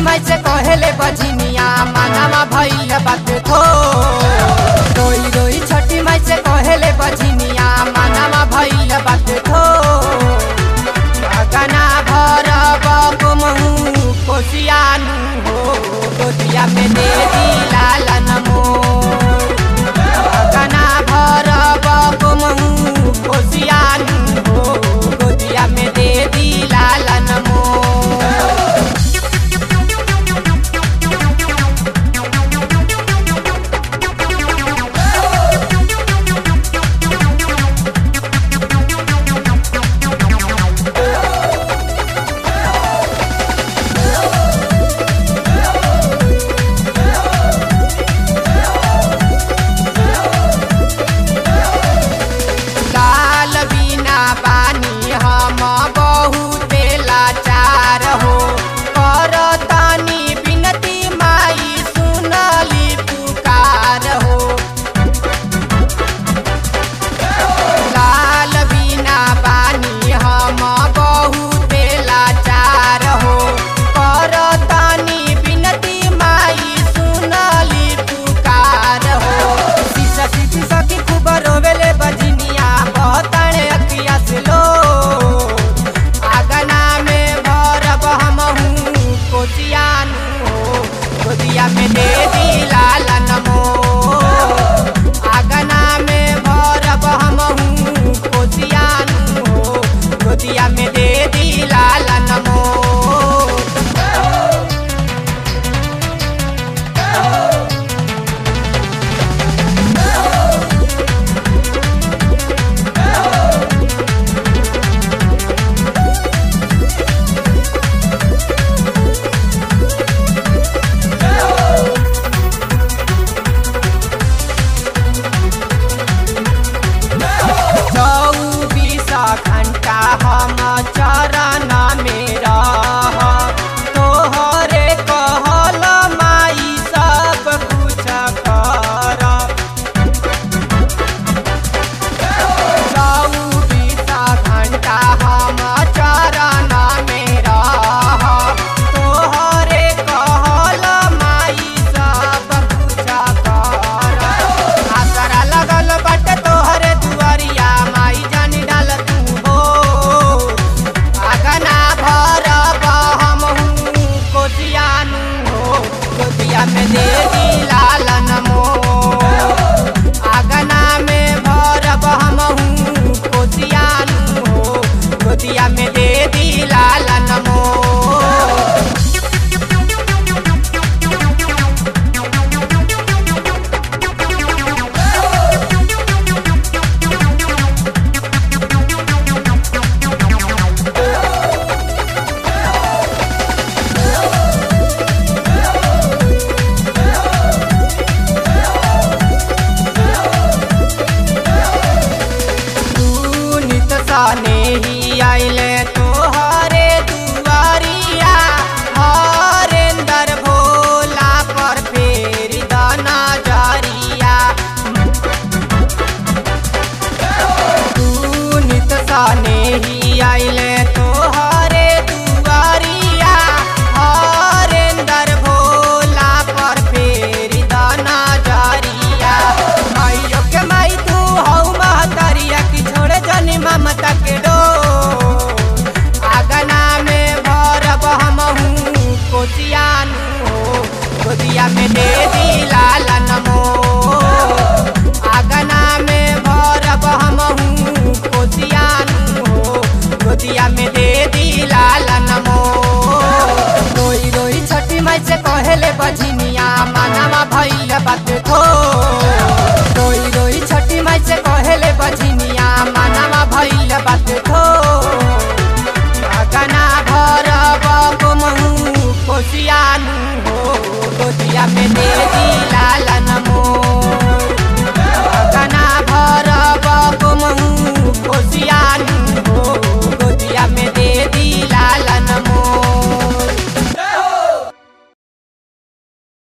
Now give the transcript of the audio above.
माई से कहेले बजनिया मानामा भइल बात थो रोई रोई छठी माई से कहेले बजनिया मानामा भइल बात थो गना भर बमहु कोसियानु हो गोदिया में दे दी लालन मोर गना भर बमहु कोसियानु हो गोदिया में दे दी लालन मोर लाल बिना बानी हम बहुते लाचार हो करतानी बिनती माई सुनली पुकार हो लाल बिना बानी हम बहुते लाचार हो करतानी बिनती माई सुनली पुकार हो सीसा सीसी सखी खूब रोवेले बजनिया बहुताने अखिया से लो आगना में भरब हमहू कोचियानु हो गोदिया में दे दी लालन मोर आगना में भरब हमहू कोचियानु हो गोदिया में दे दी लालन मोर चौबीस घंटा हम चरण में रह तोहरे कहल माई सब कुछ कर चौबीस घंटा हम चरण में रह तोहरे कहल माई सब कुछ कर आसरा लगल बाटे तोहरे दुआरिया माई जानी डाल तू हो आगना भरब हमहू कोचियानु हो गोदिया में दे दी लालन मोर आगना में भरब हमहू कोचियानु हो गोदिया में दे दी लालन मोर तू नित सने ही आइले तोहरे दुआरिया हरेंदर भोला पर फेर दाना जारिया तू नित सने ही आइले तोहरे दुआरिया हरेंदर भोला पर फेर दाना जारिया माइयो के माई तू हौ महतरिया की छोड़े जनी ममता के डो आगना में भरब हमहू कोचियानु हो गोदिया में दे दी लालन मोर आगना में भरब हमहू कोचियानु हो गोदिया में दे दी लालन मोर रोई रोई छठी माई से कहेले बजनिया मानामा भइल बात थो रोई रोई छठी माई से कहेले बजनिया मानामा भइल बात थो गना भरब महू कोसियानु हो गोदिया में दे दी